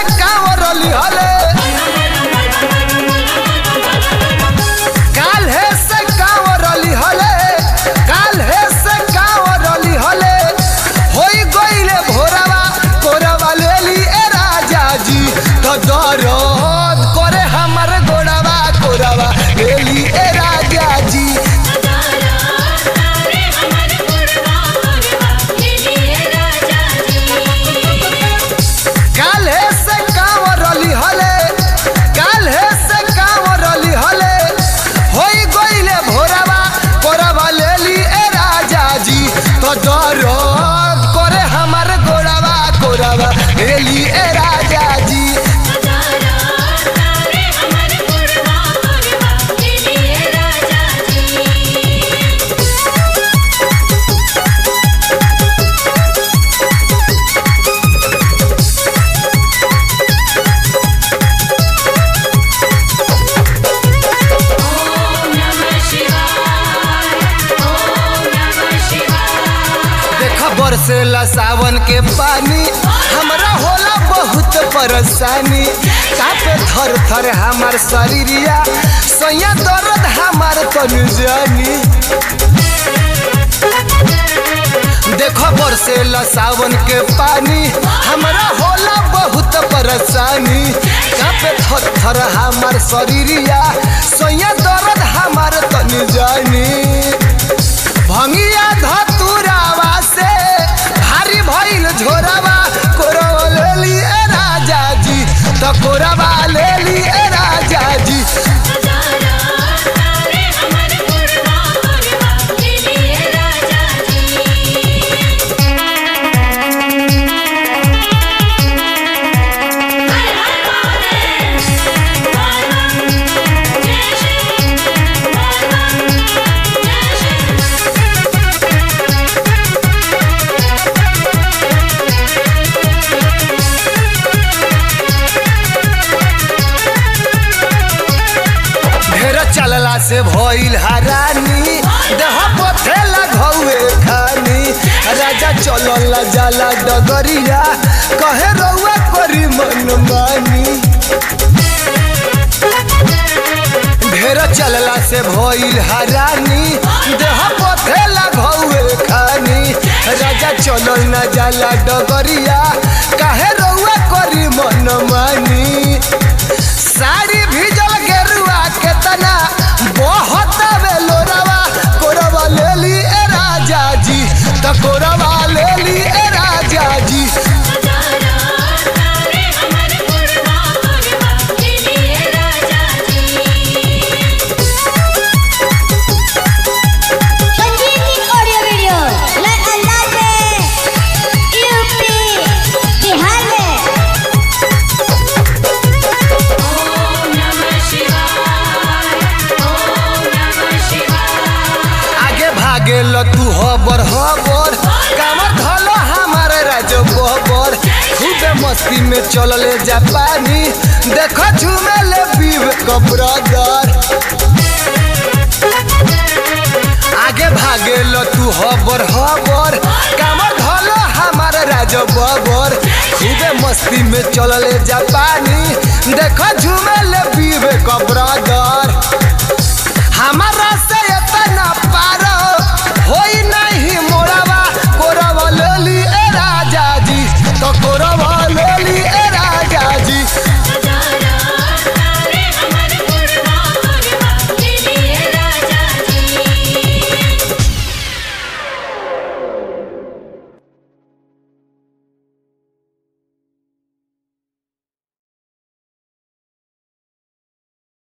कांवरली हले काल्हे से कांवरली हले काल्हे से कांवरली हले होई गइले भोरवा कोरवा लेली ए राजा जी तो दरद करे हमर गोड़वा कोरवा लेली ए राजा जी काल्हे से कांवरली हले काल्हे से कांवरली हले होई गइले भोरवा कोरवा लेली ए राजा जी तो दरद करे हमर गोड़वा कोरवा लेली ए राजा जी देख बरसेला सावन के पानी हमरा होला बहुत परेशानी कापे थर थर हमार शरीरिया सैया दर्द हमार तनु जानी देखो बरसेला सावन के पानी हमरा होला बहुत परेशानी कापे थर थर हमार शरीरिया सैया दर्द हमार तनु जानी भंगिया धतुरावा से भारी भइल झोरावा कोरवा लेली ए राजा जी त कोरवा लेली ए राजा जी ढेर चलला से भइल हरानी देह पथेला घौए खानी राजा चलल जाला डगरिया कहे रउआ करी मन मानी ढेर चलला से भइल हरानी देह पथेला घौए खानी राजा चलल न जाला डगरिया काहे रउआ करी मन मानी साड़ी भिजल गेरुआ के तना बहुत बेलोरवा कोरवा लेली ए राजा जी त कोरवा लेली ए राजा जी संजीवनी ऑडियो वीडियो नए अंदाज में यूपी बिहार में आगे भागे ल तू हबर हबर कामर धलो हमार राजो बबर खूबे मस्ती में चलले जापानी देखो झूमे ले पीब कब्रदर आगे भागे ल तू हबर हबर कामर धलो हमार राजो बबर खूबे मस्ती में चलले जापानी देखो झूमे ले पीब कब्रदर